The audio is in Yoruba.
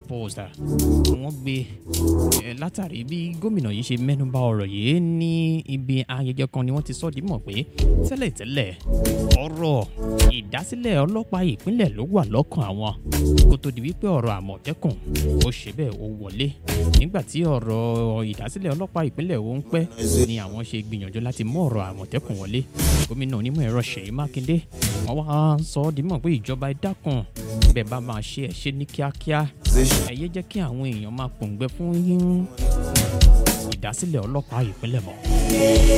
Post wọ́n gbé eh, látàrí bí gómìnà yìí ṣe mẹ́nuba ọ̀rọ̀ yìí ní ibi ayẹyẹ kan ni wọ́n ti sọ ọ́ di mọ̀ pé tẹ́lẹ̀tẹ́lẹ̀ ọ̀rọ̀ ìdásílẹ̀ ọlọ́pàá ìpínlẹ̀ ló wà lọ́kàn àwọn kó tó di wípé ọ̀rọ̀ àmọ̀tẹ́kùn ó ṣe bẹ́ẹ̀ ó wọlé nígbà tí ọ̀rọ̀ ìdásílẹ̀ ọlọ́pàá ìpínlẹ̀ ó ń pẹ́ ni àwọn ṣe gbìyànjú láti mú ọ̀rọ̀ àmọ̀tẹ́kùn wọlé gómìnà onímọ̀ ẹ̀rọ Ṣèyí Mákindé wọ́n wá sọ ọ́ di mọ̀ pé ìjọba ẹ dákun bẹ́ẹ̀ bá máa ṣe ẹ̀ ṣe ní kíákíá ẹ yé jẹ́ kí àwọn èèyàn máa pòǹgbẹ fún yín ìdásílẹ̀ ọlọ́pàá ìpínlẹ̀ mọ́